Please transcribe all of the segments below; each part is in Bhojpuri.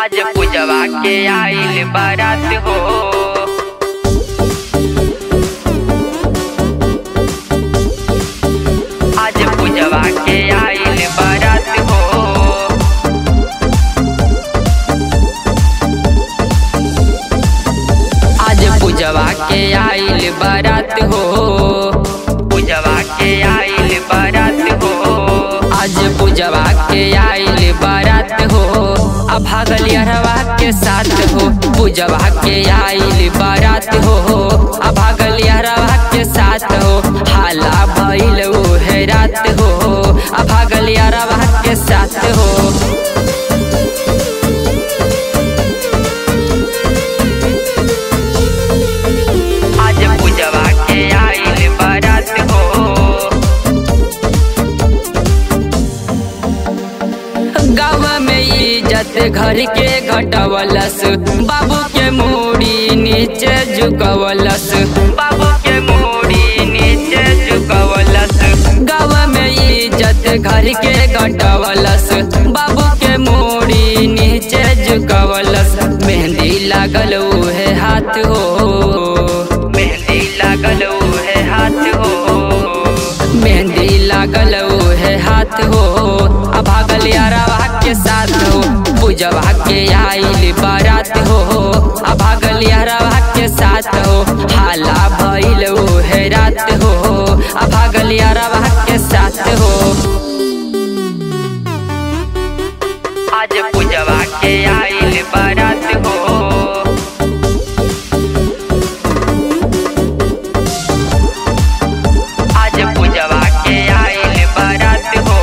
आज पूजवा के आइल बारात हो आज पूजवा के आइल बारात हो आज पूजवा के आइल बारात हो पूजवा के आइल बारात हो आज पूजवा के आइल बारात हो अब भागल अरवा के साथ हो पूजवा के आइल बारात हो अब भागल अरवा के साथ हो हाला भइल है रात हो अब भागल अरवा के साथ हो आज पूजवा के आइल बारात हो गाँव में इज्जत घर के घटवलस बाबू के मूड़ी नीचे झुकवलस बाबू के मूड़ी नीचे झुकवलस गाँव में इज्जत घर के घटवलस बाबू के मूड़ी नीचे झुकवलस मेहंदी लागल उहे हाथ हो मेहंदी लागल उहे हाथ हो मेहंदी लागल उहे हाथ हो अब भागल यारवा के साथ हो पूजवा के आइल बारात हो अब भागल यारवा के साथ हो हाला भइल उहे रात हो अब भागल यारवा के साथ हो आज पूजवा के आइल बारात हो आज पूजवा के आइल बारात हो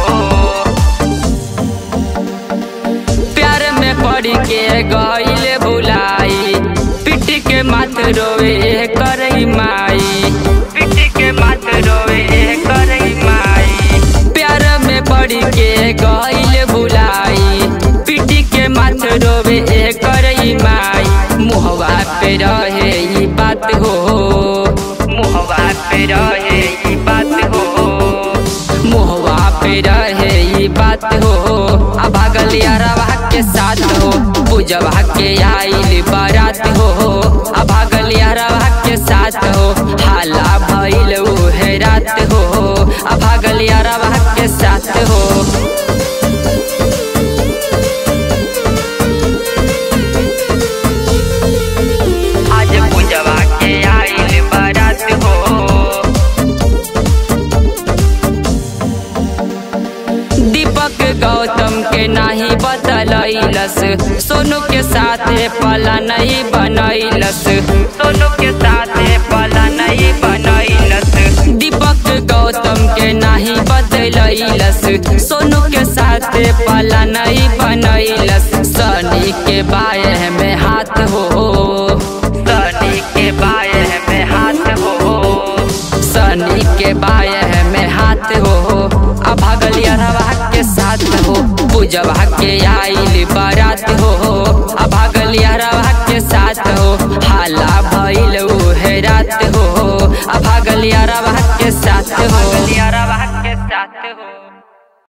प्यार में पड़ के गइल भुलाई पिट के माथ रोवे करई माई पिट के माथ रोवे करई माई प्यार में पड़ के गइल भुलाई पिट के माथ रोवे करई माई मुहवा पे रहे ई बात हो मुहवा पे रहे ई बात हो मुहवा पे रहे ई बात हो अब भागल यारवा के साथ हो पूजवा के आइल बारात हो अब भागल यारवा के साथ हो हाला भइल उहे रात हो अब भागल यारवा के साथ हो आज पूजवा के आइल बारात हो दीपक गौतम के नाही बतलैलस सोनू के साथे पला नहीं बनैलस सोनू के साथे पला नहीं बनैलस दीपक गौतम के नाही बतलैलस सोनू के साथे पला नहीं बनैलस सनी के बाएं में हाथ हो सनी के बाएं में हाथ हो सनी के बाएं में हाथ हो अब भागल यारवा के साथ हो पूजवा के आइल बारात हो अब भागल यारवा के साथ हो हाला भइल उहे रात हो अब भागल यारवा के साथ हो यारवा के साथ हो